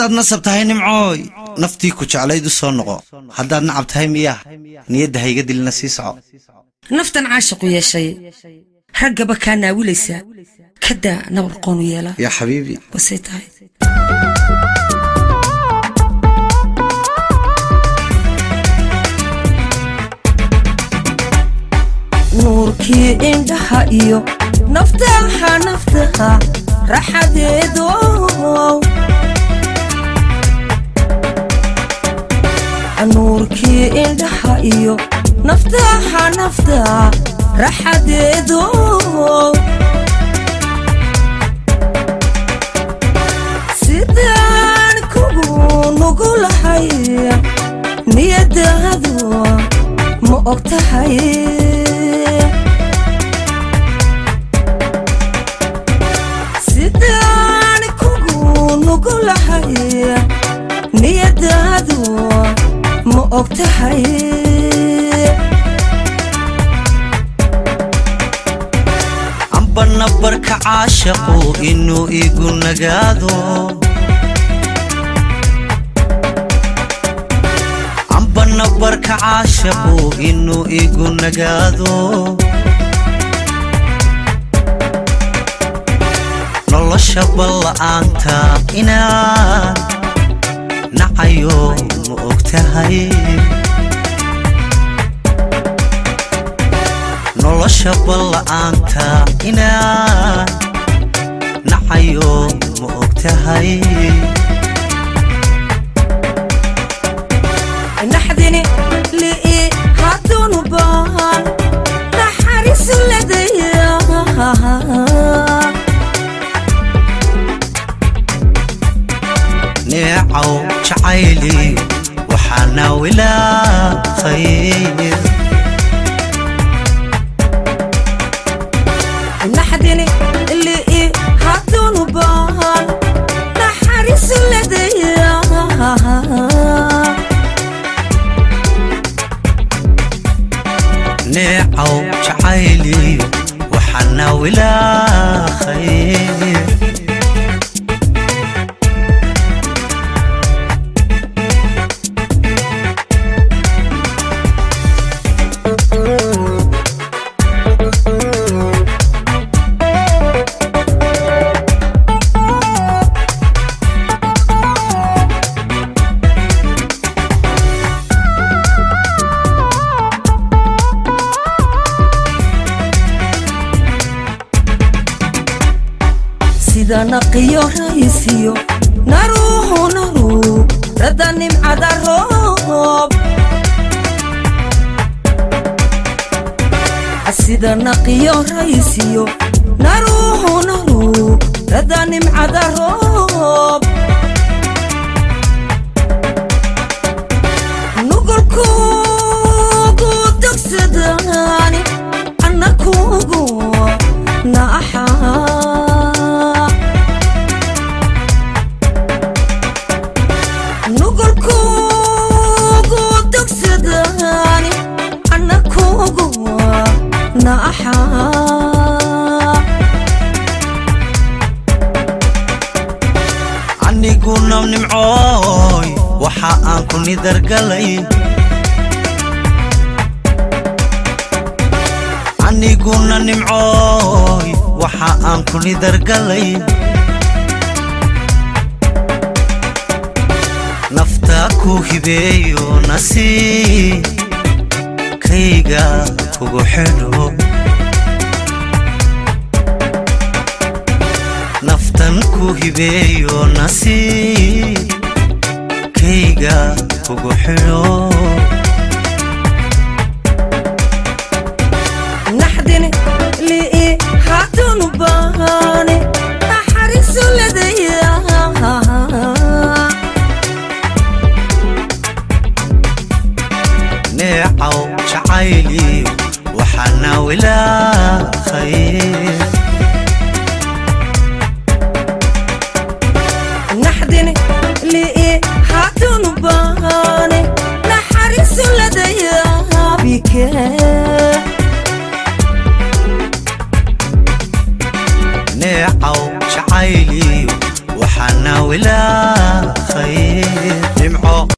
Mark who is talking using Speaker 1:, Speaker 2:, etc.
Speaker 1: haddaad nasab tahay nimcooy naftii ku jeclayd u soo noqo haddaad nacab tahay miyaa niyadda hayga dilina sii soco
Speaker 2: naftan caashiqu yeeshay raggaba kaa naawilaysaa kadaa nabar qoonu yeela
Speaker 1: yaa xabiibi
Speaker 2: basay tahay nuurkii indhaha iyo naftaha naftaha raxadeedo nuurkii indhaha iyo naftaha naftaha raxadeedo sidaan kugu nugulahay niyadaadu ma og tahay sidaan kugu nugulahay niyadaadu ma og tahay
Speaker 1: amba nabarka caashaqu inuu igu nagaado amba nabarka caashaqu inuu igu nagaado nolosha balla'aanta inaan nacayo ma og tahay nolosha balla'aanta inaan nacayo ma og tahay
Speaker 2: naxdini li'i hadunu baan naxariisu ladaya
Speaker 1: neecaw jacayli waxaana wilaaqay
Speaker 2: naxdini li'i hadunu baan naxariisu ladaya
Speaker 1: neecaw jacayli waxaana wilaaqay
Speaker 2: sida naqiyo raysiyo naruhu naru rada nimcada roob sida naqiyo raysiyo naruhu naru rada nimcada roob nugulkuugu dogsadani annakuugu naaxaa nugulkuugu dogsadani annakuugu naaxaa
Speaker 1: aniguna nimcooy waxa aan ku nidargalay aniguna nimcooy waxa aan ku nidargalay naftaa ku hibeeyo nasiib kayga kugu xidho naftan ku hibeeyo nasiib kayga kugu xidho
Speaker 2: naxdini li'i hadunu baani naxariisu ladaya
Speaker 1: neecaw jacayli waxaana wilaaqay
Speaker 2: naxdini li'i hadunu baani naxariisu ladaya bike
Speaker 1: neecaw jacayli waxaa naawilaa khayr dhimco